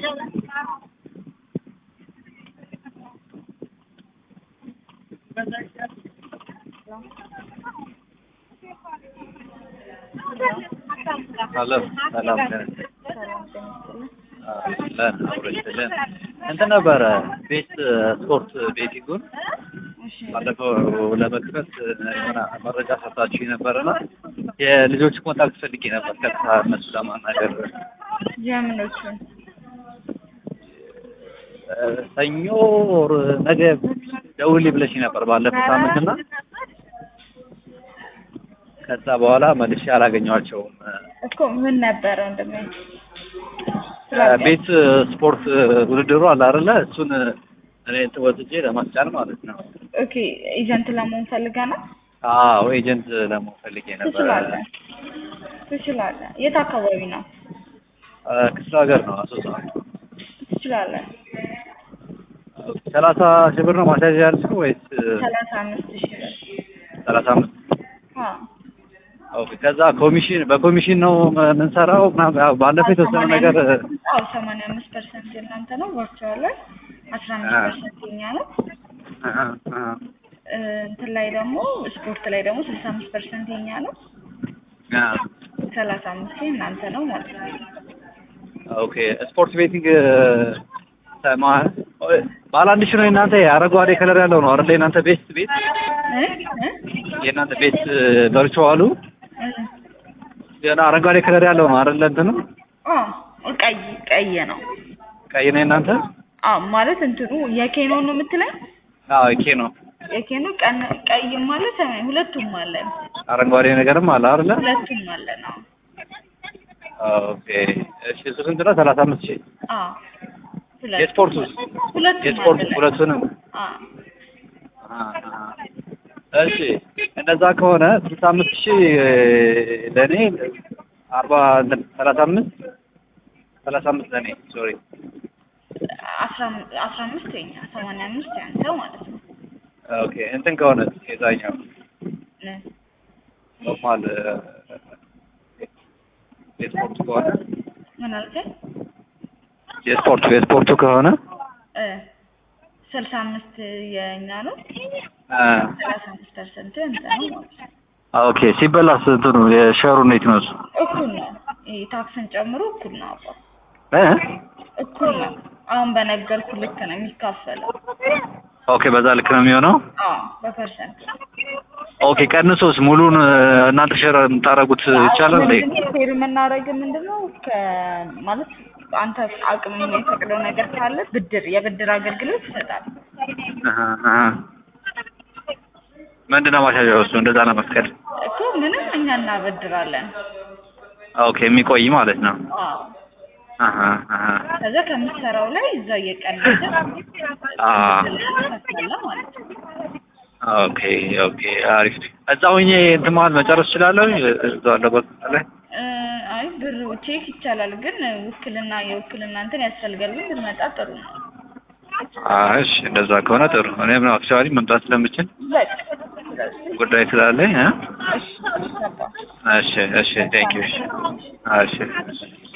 ሄሎ ሰላም ነን ለን አብረችልን እንትን ነበረ ቤት ስፖርት ቤቲንጉን ባለፈው ለመክፈት የሆነ መረጃ ሰጥታችሁ ነበርና የልጆች ኮንታክት ፈልጌ ነበር ቀጥታ እነሱ ለማናገር የምኖቹን ሰኞ ኦር ነገ ደውልኝ ብለሽኝ ነበር ባለፈው ሳምንት እና ከዛ በኋላ መልሼ አላገኘኋቸውም። እኮ ምን ነበረ ወንድሜ? ቤት ስፖርት ውድድሩ አለ አይደለ? እሱን እኔ ወስጄ ለማስጫን ማለት ነው። ኦኬ ኤጀንት ለመሆን ፈልገህ ነው? አዎ ኤጀንት ለመሆን ፈልጌ ነበር። ትችላለህ ትችላለህ። የት አካባቢ ነው? ክፍለ ሀገር ነው አሶሳ። ትችላለህ። ሰላሳ ሺህ ብር ነው ማስያዣ ያልሽው ወይስ ሰላሳ አምስት ሺህ ብር ሰላሳ አምስት አዎ ኦኬ። ከዛ ኮሚሽን በኮሚሽን ነው የምንሰራው ምናምን ያው ባለፈው የተወሰነ ነገር አዎ ሰማንያ አምስት ፐርሰንት የእናንተ ነው። ቨርቹዋል ላይ አስራ አምስት ፐርሰንት የኛ ነው። አሀ፣ አሀ። እ፣ እንትን ላይ ደግሞ ስፖርት ላይ ደግሞ ስልሳ አምስት ፐርሰንት የኛ ነው። አ፣ ሰላሳ አምስት የእናንተ ነው ማለት ነው። ኦኬ ስፖርት ቤቲንግ ሰማ ባለ አንድ ሺህ ነው የእናንተ አረንጓዴ ከለር ያለው ነው አይደል? የእናንተ ቤስት ቤት እ እ የእናንተ ቤት ቨርቹዋሉ እ ገና አረንጓዴ ከለር ያለው ነው አይደል? እንትኑ አዎ ቀይ ቀይ ነው። ቀይ ነው የእናንተ? አዎ ማለት እንትኑ የኬኖ ነው የምትለኝ? አዎ ኬ ነው። የኬኖ ቀን ቀይም አለ ሰማያዊ ሁለቱም አለን። አረንጓዴ ነገርም አለ አይደለ? ሁለቱም አለን። አዎ ኦኬ እሺ። እሱ ስንት ነው? ሰላሳ አምስት ሺህ አዎ ሁለቱም የስፖርቱ ሁለቱም የስፖርት አለን። ሁለቱንም አዎ አሀ። እሺ እንደዛ ከሆነ ስልሳ አምስት ሺህ ለእኔ አርባ እንትን ሰላሳ አምስት ሰላሳ አምስት ለእኔ ሶሪ አስራ አም- አስራ አምስት የኛ ሰማንያ አምስት ያንተ ማለት ነው። ኦኬ እንትን ከሆነ የዛኛው እ ኖርማል የስፖርቱ ከሆነ ምን አልከኝ? የስፖርቱ የስፖርቱ ከሆነ እ ስልሳ አምስት የኛ ነው። አ፣ ሰላሳ አምስት ፐርሰንት ያንተ ነው ማለት ነው። ኦኬ ሲበላስ እንትኑ የሸሩ እንዴት ነው እሱ? እኩል ነው። ይሄ ታክስን ጨምሮ እኩል ነው አባ እ? እኩል ነው። አሁን በነገርኩ ልክ ነው የሚካፈለው። ኦኬ በዛ ልክ ነው የሚሆነው። አዎ በፐርሰንት ኦኬ ቀንሶስ ሙሉን እናንተ ሸር የምታደርጉት ይቻላል እንዴ? ፌር የምናደርግ ምንድነው ከ ማለት አንተ አቅም የሚፈቅደው ነገር ካለ ብድር የብድር አገልግሎት ይሰጣል። አሀ፣ አሀ። ምንድነው ማሻሻያው እሱ እንደዛ ለመፍቀድ? እኮ ምንም እኛ እናበድራለን። ኦኬ የሚቆይ ማለት ነው። አዎ አሀ፣ አሀ። ከዛ ከምትሰራው ላይ እዛ እየቀነሰ አ ትከፍላለህ ማለት ነው። ኦኬ ኦኬ አሪፍ። እዛ ሆኜ እንትን መሀል መጨረስ እችላለሁ እዛ አለበት ላይ እ፣ አይ ብር ቼክ ይቻላል፣ ግን ውክልና የውክልና እንትን ያስፈልጋል። ግን ብትመጣ ጥሩ ነው። አይ እሺ እንደዛ ከሆነ ጥሩ። እኔም አክቹዋሊ መምጣት ስለምችል በቃ ጉዳይ ስላለኝ እ እሺ ገባ እሺ እሺ ቴንክ ዩ እሺ እሺ